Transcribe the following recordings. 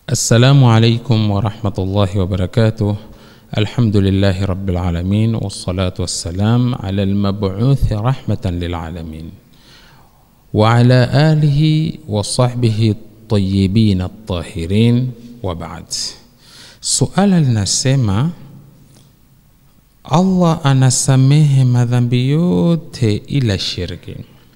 السلام عليكم ورحمة الله وبركاته الحمد لله رب العالمين والصلاة والسلام على المبعوث رحمة للعالمين وعلى آله وصحبه الطيبين الطاهرين وبعد suala linasema allah anasamehe madhambi yote ila shirki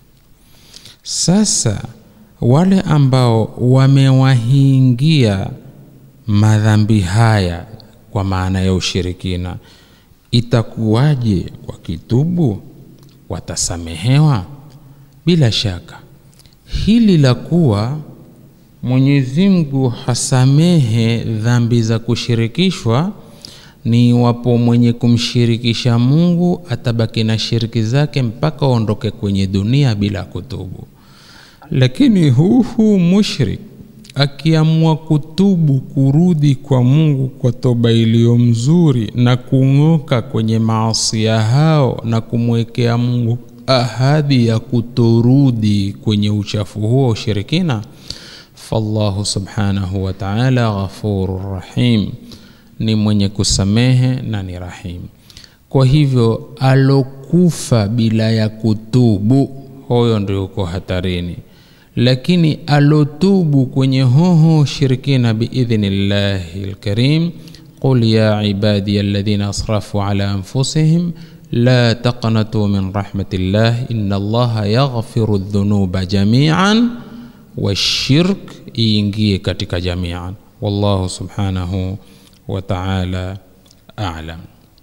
sasa wale ambao wamewahingia madhambi haya kwa maana ya ushirikina itakuwaje wakitubu watasamehewa bila shaka hili la kuwa mwenyezi mungu hasamehe dhambi za kushirikishwa ni iwapo mwenye kumshirikisha mungu atabaki na shiriki zake mpaka aondoke kwenye dunia bila kutubu lakini huhu mushrik akiamua kutubu kurudi kwa mungu kwa toba iliyo mzuri na kung'oka kwenye maasia hao na kumwekea mungu ahadi ya kutorudi kwenye uchafu huo ushirikina fallahu subhanahu wa taala ghafuru rahim ni mwenye kusamehe na ni rahim kwa hivyo alokufa bila ya kutubu huyo ndio uko hatarini lakini alotubu kwenye hoho shirikina biidhnillahi lkarim qul ya ibadiya alladhina asrafu ala anfusihim la taqnatuu min rahmatillah ina allaha yaghfiru dhunuba jamian washirk iingie katika jamian wallahu subhanahu wa taala alam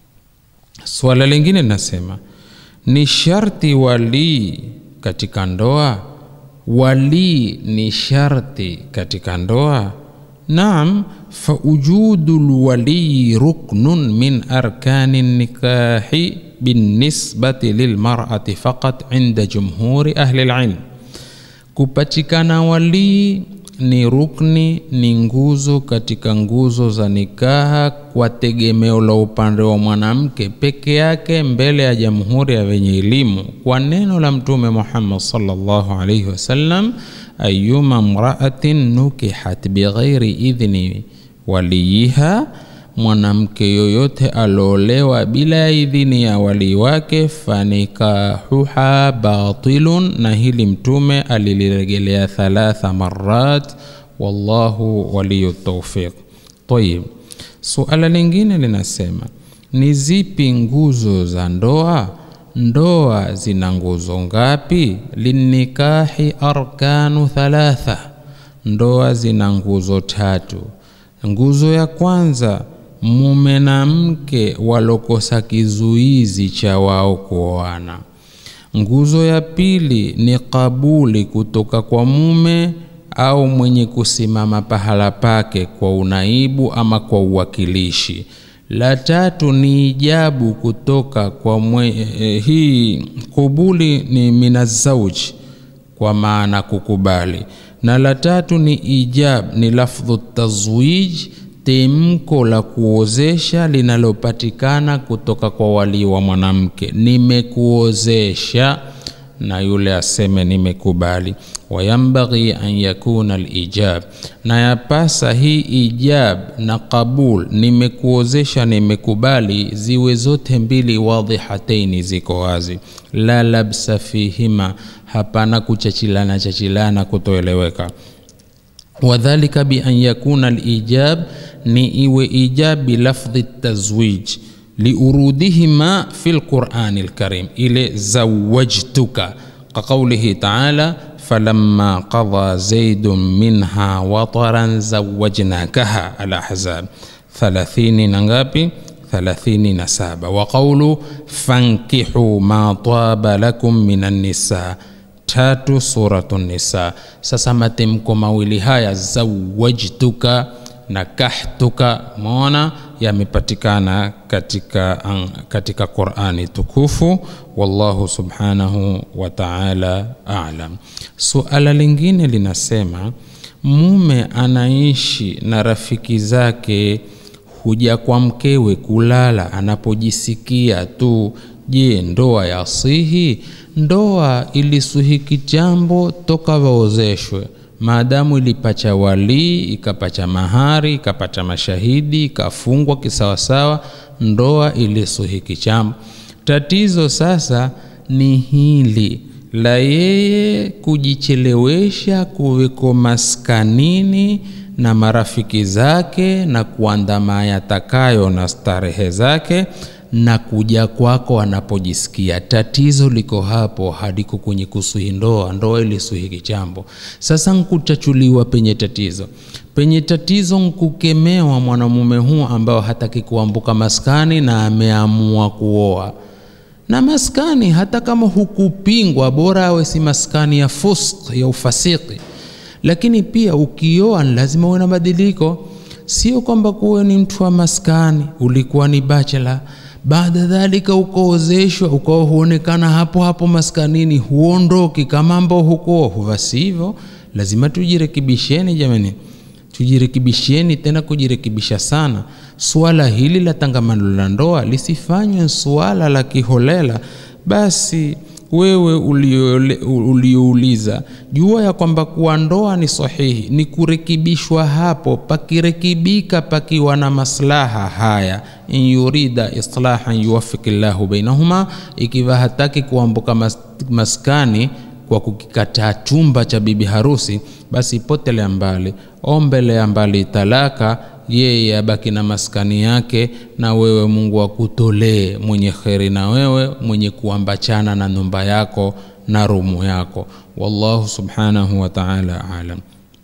swala lingine linasema ni sharti walii katika ndoa walii ni sharti katika ndoa naam faujudu lwaliyi ruknun min arkani nikahi binisbati lilmarati faqat inda jumhuri ahli lilm kupatikana walii ni rukni ni nguzo katika nguzo za nikaha kwa tegemeo la upande wa mwanamke peke yake mbele ya jamhuri ya wenye elimu kwa neno la mtume muhammad salllahu alaihi wasallam ayuma mraatin nukihat bighairi idhni waliyiha mwanamke yoyote aliolewa bila ya idhini ya walii wake fanikahuha batilun na hili mtume aliliregelea thalatha marat wallahu waliyu taufiq tayib suala lingine linasema ni zipi nguzo za ndoa ndoa zina nguzo ngapi linikahi arkanu thalatha ndoa zina nguzo tatu nguzo ya kwanza mume na mke walokosa kizuizi cha wao kuoana nguzo ya pili ni kabuli kutoka kwa mume au mwenye kusimama pahala pake kwa unaibu ama kwa uwakilishi la tatu ni ijabu kutoka kwa mwe, eh, hii kubuli ni minazauji kwa maana kukubali na la tatu ni ijab ni lafdhu tazwij temko la kuozesha linalopatikana kutoka kwa walii wa mwanamke nimekuozesha na yule aseme nimekubali wayambaghi an yakuna lijab na yapasa hii ijab na qabul nimekuozesha nimekubali ziwe zote mbili wadhihataini ziko wazi la labsa fihima hapana kuchachilana chachilana kutoeleweka wadhalika bian yakuna lijab ni iwe ijab bilafdhi tazwij liurudihima fi lqurani lkarim ile zawajtuka kaqaulihi taala falamma qadha zaidun minha wataran zawajnakaha alahzab thalathini na ngapi thalathini na saba wa qaulu fankihu ma taba lakum min annisa tatu suratu nisa sasa matemko mawili haya zawajtuka na kahtuka mona yamepatikana katika, katika qurani tukufu wallahu subhanahu wa taala alam suala lingine linasema mume anaishi na rafiki zake huja kwa mkewe kulala anapojisikia tu je ndoa yasihi ndoa ilisuhiki jambo toka waozeshwe maadamu ilipacha walii ikapacha mahari ikapacha mashahidi ikafungwa kisawasawa ndoa ilisuhiki chambo tatizo sasa ni hili la yeye kujichelewesha kuweko maskanini na marafiki zake na kuandama yatakayo na starehe zake na kuja kwako anapojisikia. Tatizo liko hapo, haliko kwenye kusuhi ndoa. Ndoa ilisuhi kichambo. Sasa nkuchachuliwa penye tatizo, penye tatizo nkukemewa mwanamume huu ambao hataki kuambuka maskani na ameamua kuoa na maskani, hata kama hukupingwa, bora awe si maskani ya fusk ya ufasiki. Lakini pia ukioa ni lazima uwe na badiliko, sio kwamba kuwe ni mtu wa maskani, ulikuwa ni bachelor baada dhalika ukaozeshwa ukawa huonekana hapo hapo maskanini, huondoki kama ambao huko huvasi hivyo. Lazima tujirekebisheni jamani, tujirekebisheni tena, kujirekebisha sana. Suala hili la tangamano la ndoa lisifanywe suala la kiholela. Basi wewe uliouliza, jua ya kwamba kuwa ndoa ni sahihi, ni kurekebishwa hapo. Pakirekebika pakiwa na maslaha haya, in yurida islahan yuwafiki llahu bainahuma, ikiwa hataki kuambuka mas, maskani kwa kukikataa chumba cha bibi harusi, basi potelea mbali, ombelea mbali talaka yeye abaki na maskani yake, na wewe Mungu akutolee mwenye kheri, na wewe mwenye kuambachana na nyumba yako na rumu yako. Wallahu subhanahu wa ta'ala alam.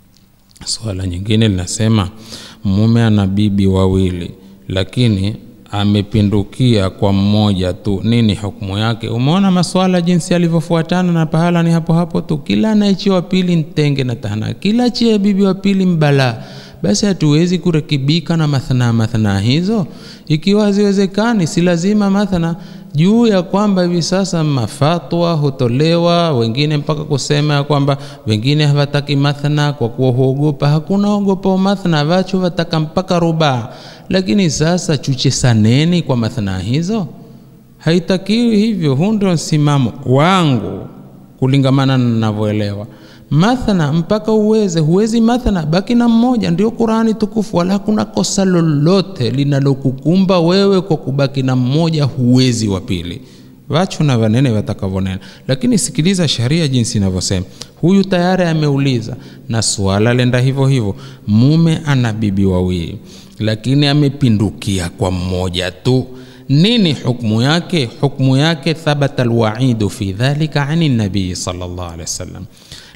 Swala nyingine linasema mume ana bibi wawili, lakini amepindukia kwa mmoja tu, nini hukumu yake? Umeona maswala jinsi yalivyofuatana, na pahala ni hapo hapo tu. Kila anaichi wa pili ntenge na tahana, kila chia bibi wa pili mbalaa basi hatuwezi kurekebika na mathna mathna hizo. Ikiwa haziwezekani, si lazima mathna juu ya kwamba hivi sasa mafatwa hutolewa, wengine mpaka kusema ya kwamba wengine hawataki mathna kwa kuwa huogopa. Hakuna ogopa mathna, vacho wataka mpaka rubaa. Lakini sasa chuche saneni kwa mathna hizo, haitakiwi hivyo. Huu ndio msimamo wangu kulingamana na ninavyoelewa mathana mpaka uweze. Huwezi mathana, baki na mmoja. Ndio Qurani tukufu, wala hakuna kosa lolote linalokukumba wewe kwa kubaki na mmoja, huwezi wa pili. Vachu na vanene watakavyonena, lakini sikiliza sharia jinsi inavyosema. Huyu tayari ameuliza na suala lenda hivyo hivyo, mume ana bibi wawili, lakini amepindukia kwa mmoja tu nini hukmu yake? Hukmu yake thabata alwaidu fi dhalika ani nabii sallallahu alaihi wasallam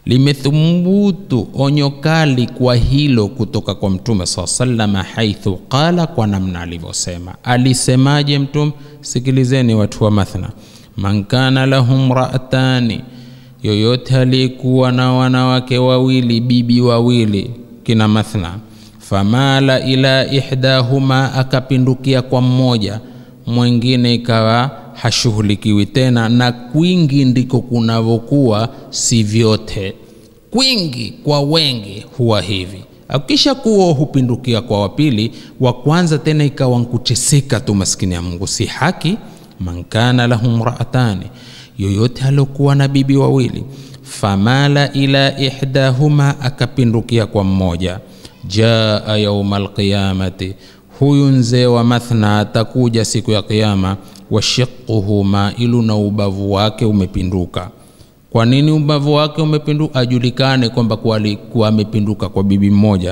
limethubutu onyo kali kwa hilo kutoka kwa mtume saa salama, haithu qala, kwa namna alivyosema. Alisemaje mtume? Sikilizeni watu wa Mathna, man kana lahu mraatani, yoyote aliyekuwa na wanawake wawili, bibi wawili, kina Mathna, famala ila ihdahuma, akapindukia kwa mmoja, mwingine ikawa hashughulikiwi tena, na kwingi ndiko kunavyokuwa, si vyote. Kwingi kwa wengi huwa hivi, akisha kuwa hupindukia kwa wapili, wa kwanza tena ikawa nkuteseka tu, maskini ya Mungu, si haki. Man kana lahu mraatani, yoyote aliokuwa na bibi wawili, famala ila ihdahuma, akapindukia kwa mmoja, jaa yauma alqiyamati, huyu mzee wa Mathna atakuja siku ya Kiyama washiquhu mailu, na ubavu wake umepinduka. Kwa nini ubavu wake umepinduka? Ajulikane kwamba alikuwa amepinduka kwa bibi mmoja.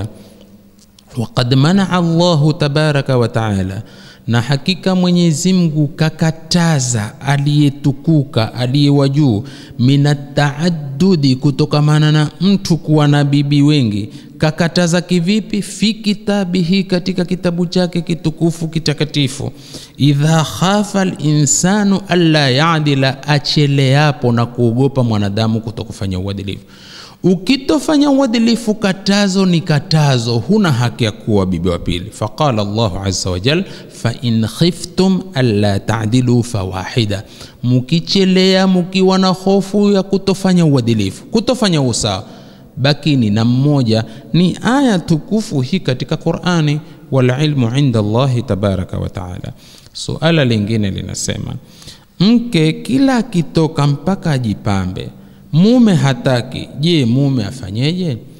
Waqad manaa Allahu tabaraka wa taala, na hakika Mwenyezi Mungu kakataza aliyetukuka aliyewa juu, minataaddudi, kutokamana na mtu kuwa na bibi wengi. Kakataza kivipi? Fi kitabihi, katika kitabu chake kitukufu kitakatifu. Idha khafa linsanu alla yadila, acheleapo na kuogopa mwanadamu kutokufanya uadilifu. Ukitofanya uadilifu, katazo ni katazo, huna haki ya kuwa bibi wa pili. Faqala Allahu azza wa jal, fa in khiftum alla ta'dilu fawahida, mukichelea mukiwa na hofu ya kutofanya uadilifu, kutofanya usawa, bakini na mmoja. Ni aya tukufu hii katika Qur'ani, wal ilmu inda Allahi tabaraka wa taala. Suala lingine linasema, mke kila akitoka mpaka ajipambe mume hataki. Je, mume afanyeje?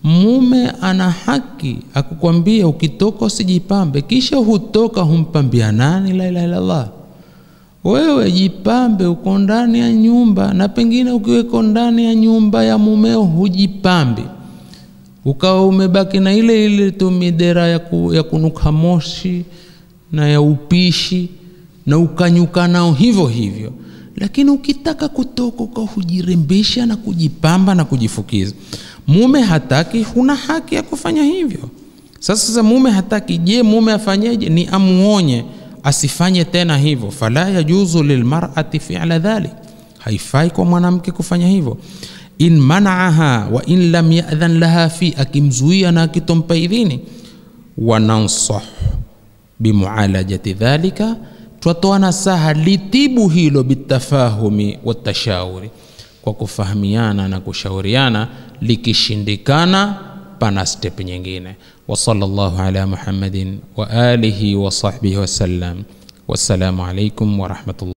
mume ana haki akukwambia ukitoka usijipambe kisha hutoka humpambia nani la ilaha illallah wewe jipambe uko ndani ya nyumba na pengine ukiweko ndani ya nyumba ya mumeo hujipambi ukawa umebaki na ile ile tu midera ya, ku, ya kunuka moshi na ya upishi na ukanyuka nao hivyo hivyo lakini ukitaka kutoka ukawa hujirembesha na kujipamba na kujifukiza mume hataki huna haki ya kufanya hivyo sasa sasa mume hataki je mume afanyeje ni amuonye asifanye tena hivyo fala yajuzu lilmarati fila dhalik haifai kwa mwanamke kufanya hivyo in manaaha wa in lam yadhan laha fi akimzuia na akitompa idhini wanansah bimualajati dhalika twatoa nasaha litibu hilo bitafahumi watashawuri kwa kufahamiana na kushauriana likishindikana pana step nyingine wa sallallahu ala muhammadin wa alihi wa sahbihi wasallam wassalamu alaikum warahmatullah